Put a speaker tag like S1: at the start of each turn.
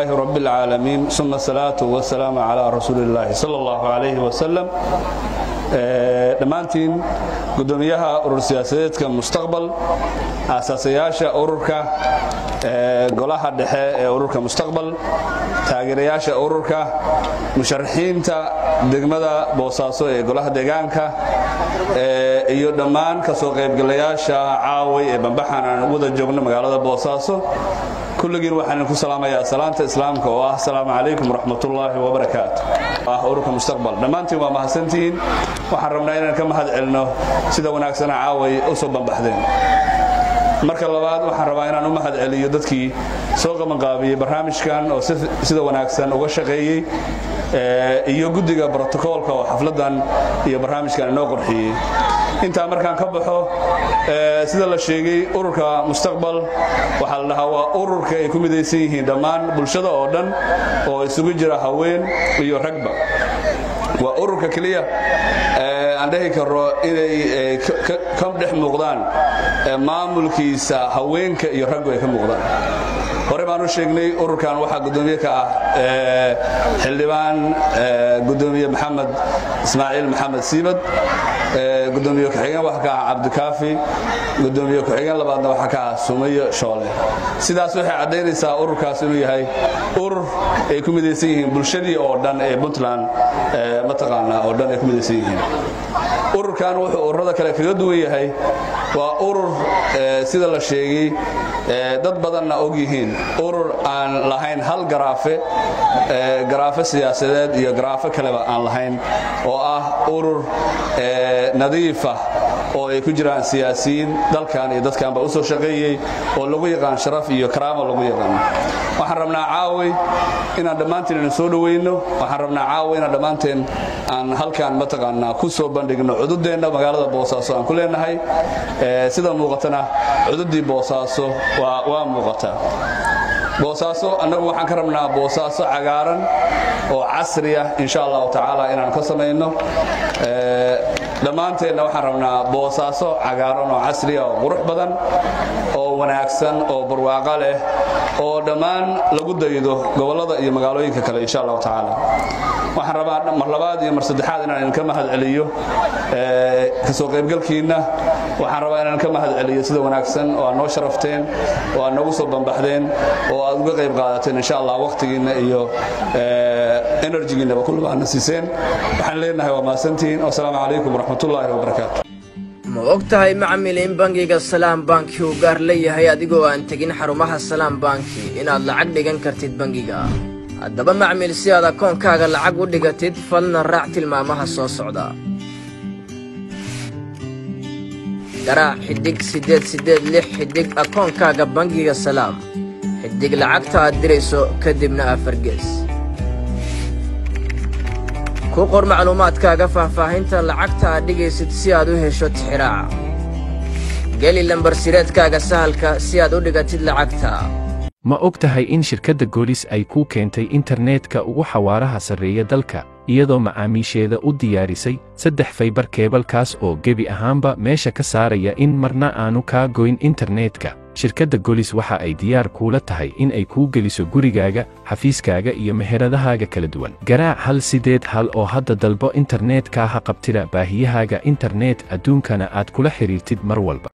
S1: رب العالمين ثم الصلاة والسلام على رسول الله صلى الله عليه وسلم dhammaantiin gudoomiyaha urur siyaasadeedka mustaqbal aasaasayaasha ururka golaha dhexe ee ururka mustaqbal taageerayaasha ururka musharaxiinta degmada boosaaso ee golaha deegaanka iyo dhammaan kasoo qaybgalayaasha caaway ee bambaxan aan wada joogno magaalada boosaaso kulligiin waxaan ku salaamayaa salaanta islaamka oo ah asalaamu calaykum waraxmatullaahi wabarakaatu ah ururka mustaqbal dhammaantiin waa mahadsantihiin waxaan rabnaa inaan ka mahad celino sida wanaagsana caaway u soo bambaxdeen marka labaad waxaan rabaa inaan u mahad celiyo dadkii soo qabanqaabiyey barnaamijkan oo sida wanaagsan uga shaqeeyey iyo guddiga brotokoolka oo xafladdan iyo barnaamijkan inoo qorxiyey intaa markaan ka baxo sida la sheegay ururka mustaqbal waxaa la dhahaa waa ururka ay ku midaysan yihiin dhammaan bulshada oo dhan oo isugu jira haween iyo ragba waa ururka keliya aan dhehi karo inay ka dhex muuqdaan maamulkiisa haweenka iyo raggu ay ka muuqdaan hore baan u sheegnay ururkan waxaa gudoomiye ka ah xildhibaan gudoomiye maxamed ismaaciil maxamed siibad gudoomiye ku-xigeen waxaa ka ah cabdikaafi gudoomiye ku-xigeen labaadna waxaa ka ah sumayo shoole sidaas waxay caddaynaysaa ururkaas inuu yahay urur ay ku midaysan yihiin bulshadii oo dhan ee puntland mataqaanaa oo dhan ay ku midaysan yihiin ururkan wuxuu ururada kale kaga duwan yahay waa urur sida la sheegay dad badanna og yihiin urur aan lahayn hal garaafe garaafe siyaasadeed iyo garaafo kaleba aan lahayn oo ah urur nadiifah oo ay ku jiraan siyaasiyiin dalkan iyo dadkanba u soo shaqeeyey oo lagu yaqaan sharaf iyo karaamo lagu yaqaano waxaan rabnaa caaway inaan dhammaanteen ina soo dhowayno waxaan rabnaa caaway inaan dhammaanteen aan halkan mataqaanaa ku soo bandhigno cududeenna magaalada boosaaso aan ku leenahay sida muuqatana cududii boosaaso waa muuqataa boosaaso annagu waxaan ka rabnaa boosaaso cagaaran oo casri ah insha allahu tacaala inaan ka samayno dhammaanteenna waxaan rabnaa boosaaso cagaaran oo casri ah oo qurux badan oo wanaagsan oo barwaaqo leh oo dhammaan lagu daydo gobollada iyo magaalooyinka kale insha allahu tacaala waxaan rabaa mar labaad iyo mar saddexaad inaan idinka mahad celiyo kasoo qaybgalkiinna waxaan rabaa inaan ka mahad celiyo sida wanaagsan oo aad noo sharafteen oo aad noogu soo bambaxdeen oo aad uga qayb qaadateen insha allah waqtigiinna iyo enerjigiinnaba kulliba aadna siiseen waxaan leenahay waa mahadsantihiin wasalaamu calaykum waraxmatullaahi wabarakaatu
S2: ma og tahay macmil in bangiga salaam banki uu gaar leeyahay adigoo aan tegin xarumaha salaam banki inaad lacag dhigan kartid bangiga haddaba macmil si aad akoonkaaga lacag u dhigatid falna raac tilmaamaha soo socda garaac xidhig siddeed siddeed lix xidhig akoonkaaga bangiga salaam xidhig lacagta aad dirayso kadibna afargees ku qor macluumaadkaaga faahfaahinta lacagta aad dhigaysid si aad u hesho tixiraaca geli lambarsireedkaaga sahalka si aad u dhigatid lacagta
S3: ma og tahay in shirkadda goolis ay kuu keentay internetka ugu xawaaraha sarreeya dalka iyadoo macaamiisheeda u diyaarisay saddex faybar keebalkaas oo gebi ahaanba meesha ka saaraya in marna aanu kaa goyn internetka shirkadda golis waxa ay diyaar kuula tahay in ay kuu geliso gurigaaga xafiiskaaga iyo meheradahaaga kala duwan garaac hal sideed hal oo hadda dalbo internetka ha qabtida baahiyahaaga internet adduunkana aad kula xidhiirtid mar walba